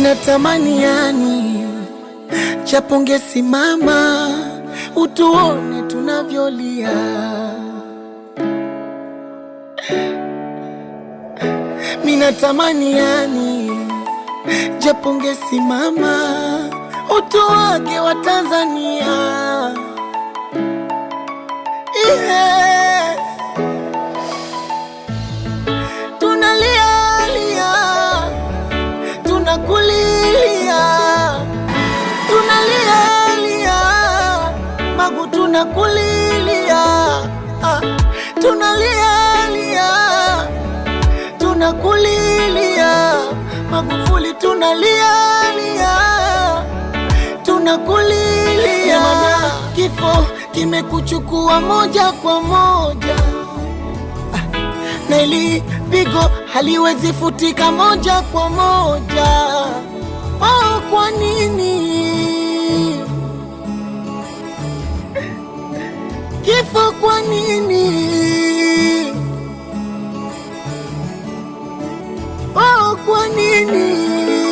Minatamani yani japo ungesimama utuone tunavyolia. Minatamani yani japo ungesimama utuwage wa Tanzania yeah. Tunalia lia, tunakulilia, tunalia lia, Magu tunakulilia, ah, tunalia lia, tunakulilia, Magufuli tunalia lia, tunakulilia, kifo kimekuchukua moja kwa moja na ili pigo haliwezi futika moja kwa moja. Oh, kwa nini kifo? Kwa nini? Oh, kwa nini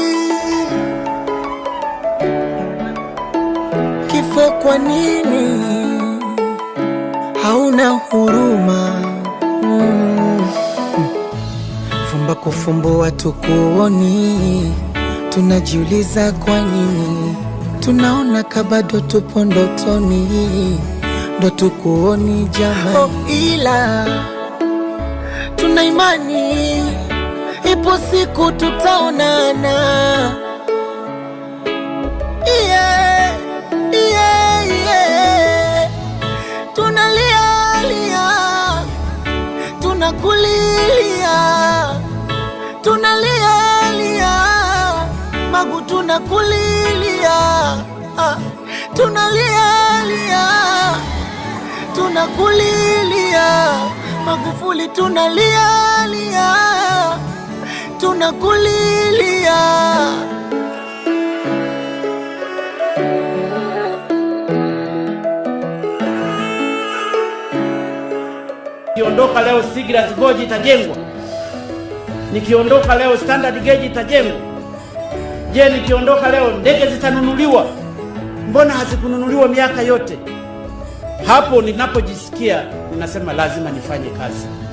kifo? Kwa nini hauna huruma? Mm. Fumba kufumbua tukuoni, tunajiuliza kwa nini, tunaona kabado tupo ndotoni, ndo tukuoni jamani. Oh, ila tuna imani ipo siku tutaonana. Yeah, yeah, yeah. Tunalia lia tunakulilia tunalia lia Magu tunakulilia ah, tunalia lia tunakulilia Magufuli tunalia lia tunakulilia Nikiondoka leo Stiegler's Gorge itajengwa, nikiondoka leo Standard Gauge itajengwa. Je, nikiondoka leo ndege zitanunuliwa? Mbona hazikununuliwa miaka yote? Hapo ninapojisikia ninasema lazima nifanye kazi.